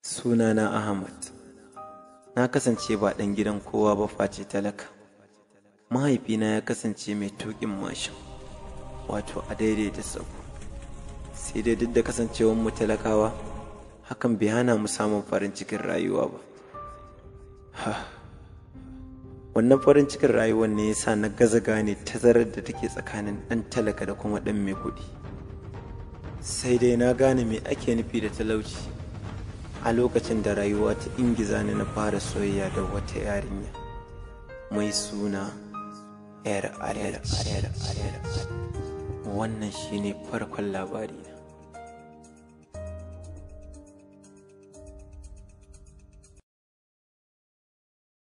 Sunana Ahmad. Na kasance ba ɗan gidan kowa ba face talaka. Mahaifina ya kasance mai tuƙin mashin, wato a daidaita sahu. Sai dai duk da kasancewar mu talakawa, hakan bai hana mu samun farin cikin rayuwa ba. Wannan farin cikin rayuwar ne ya sa na gaza gane tazarar da take tsakanin ɗan talaka da kuma ɗan mai kuɗi. Sai dai na gane me ake nufi da talauci. a lokacin da rayuwa ta ingiza ni na fara soyayya da wata yarinya mai suna yar wannan shine farkon labari na